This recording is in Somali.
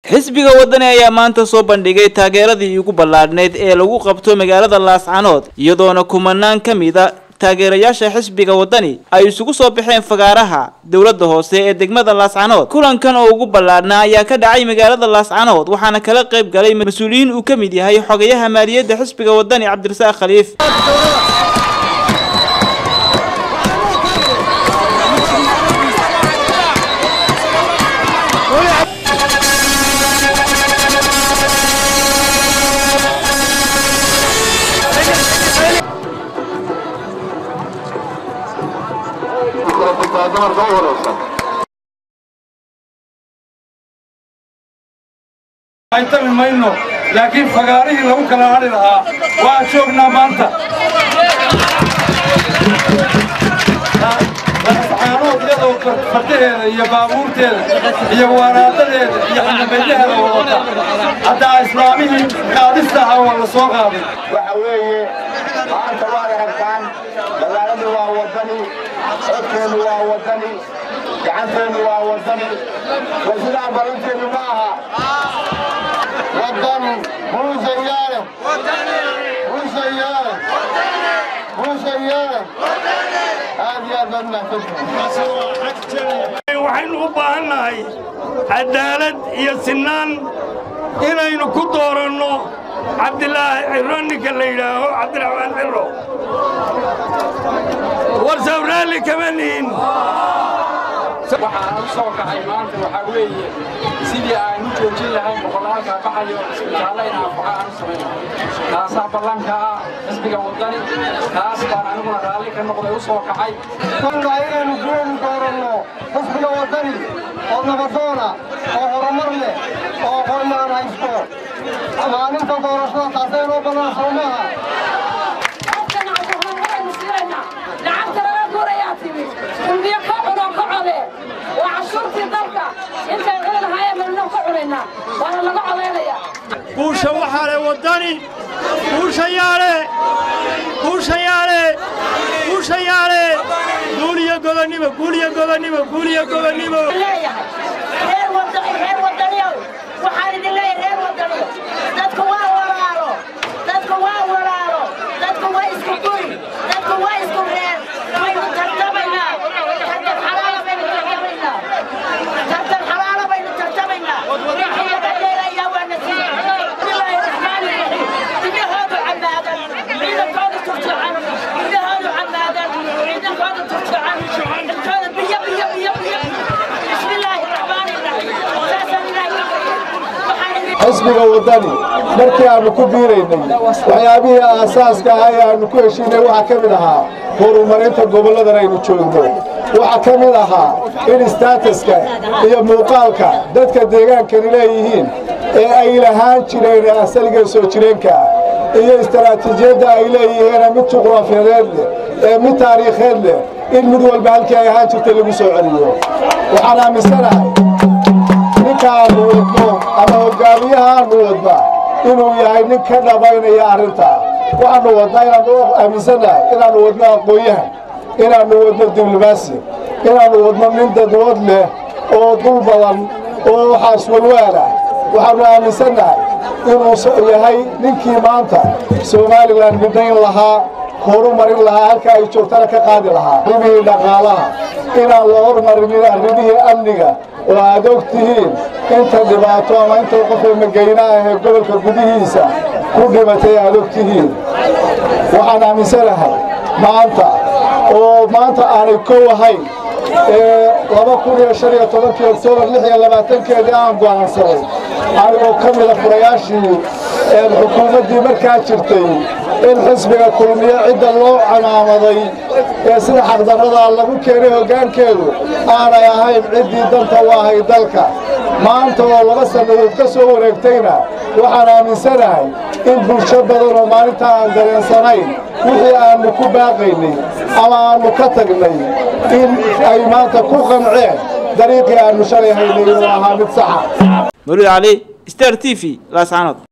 xisbiga wadani ayaa maanta soo bandhigay taageeradii ugu ballaadhneyd ee lagu qabto magaalada laascanood iyadoona kumanaan ka mid a taageerayaasha xisbiga wadani ay isugu soo baxeen fagaaraha dowladda hoose ee degmada laascanood kulankan oo ugu ballaadhnaa ayaa ka dhacay magaalada laascanood waxaana kala qayb galay mas-uuliyiin uu ka mid yahay xogayaha maaliyadda xisbiga wadani cabdirasaaq khaliif aytami mayno laakiin fagaarihii lagu kala hadhi lahaa waa joognaa maanta caanood iyadoo fardaheeda iyo baabuurteeda iyo waraadadeeda iyo xanabeyaheeda wadata haddaa islaamihii qaadista ahaa waa la soo qaaday waxa weeye maanta waad aragtaan magaaladu waa wadani codkeennu waa wadani gacanteennu waa wadani war sidaa ballanteenu ma aha wadan buusayaale buusayaale buusayaale aad iyo aad baad mahadsantihiin waxaynu u baahannahay cadaalad iyo sinnaan inaynu ku dooranno cabdilaahi ciro ninka la yidhaaho cabdiraxmaan ciro war sawraalli kama nihin waxaan u soo kacay maanta waxaa weeye sidii aan u joojin lahayn boqolaalkaa baxayo isbitaallo in anfaca aan u samayno taasaa ballanka ah xisbiga waddani taas baan aniguna raalli ka noqday u soo kacay waa inaynu guulaynu dooranno xisbiga wadani oo nabadoona oo horumar leh oo aqoon-yaan haysto maalinta doorashada taasay noo bannaan soo maaha halkan waxaan waxaynu siinaynaa lacagta laga guurayaa timi kulmiyo ka cunoo ka code waa cashuurtii dalka intay cuni lahaayeen baynu ka cunaynaa waana laga codaynaya guusha waxaa le waddani guushayaale guushayaale guushayaale guuliyo gobonnimo guuliyo gobonnimo guuliyo gobonnimo leeyahay reer wadani reer wadaniyow waxaan idin leeyahay reer wadaniyo dadku waa walaalo dadku waa walaalo dadku waa isku guri dadku waa isku reer waynu tartamaynaa tartan xalaala baynu tartamaynaa tartan xalaala baynu tartamaynaa wixii laga dheerayaa waa nasiib bismillaahi raxmaani raxiim dimahoodu camaadan ciidankooda turjacan midahoodu camaadan ciidankooda turjacan intooda biyo biyo biyo biyo bismillaahi raxmaani raxiim saasaan ilaahi waxaan idin xisbiga wadani markii aanu ku biiraynay waxyaabihii aasaaska ahaa ee aanu ku heshiinay waxaa ka mid ahaa horumarinta gobolladan aynu joogno waxaa ka mid ahaa in staatuska iyo muuqaalka dadka deegaankani leeyihiin ee ay lahaan jireen ee asaliga soo jireenka ah iyo istaraatiijiyadda ay leeyihiin mid juqraafiyadeed leh ee mid taariikheed leh in mid walba halkii ay ahaan jirtay lagu soo celiyo waxaan aaminsanahay ninkaanu wadno ama hogaamiyahaanu wadna inuu yahay nin ka dhabaynaya arrintaa waxaanu wadnaa inaanu aaminsannahay inaannu wadno aqoon-yahan inaannu wadno diblomaasi inaannu wadno nin dadwood leh oo dul badan oo waxaas walwaal ah waxaannu aaminsannahay inuu yahay ninkii maanta somalilan midnayn lahaa horumarin lahaa halka ay joogtana ka qaadi lahaa arrimihii dhaqaalaha inaan la hormarinin arrimihii amniga oo aad og tihiin inta dhibaato ama inta qofka magayna ah ee gobolka gudihiisa ku dhibatay aad og tihiin waxaan aaminsanahay maanta oo maanta aanay kow ahayn ee laba kun iyo shan iyo tobankii oktoobar lix iyo labaatankeedii aan go'aansaday anigoo ka mida furayaashii ee xukuumaddii markaa jirtay in xisbiga kulmiyo cidda loo camaamaday ee sida xaqdarradaa lagu keenay hoggaankeedu aanay ahayn ciddii danta u ahay dalka maanta oo laba sannadood ka soo wareegtayna waxaan aaminsanahay in bulsho badan oo maalintaa aan dareensanayn wixii aannu ku baaqaynay ama aannu ka tagnay in ay maanta ku qanceen dariiqii aannu shalay haynay inuu ahaa mid saxa mawlid cali star t v laascanood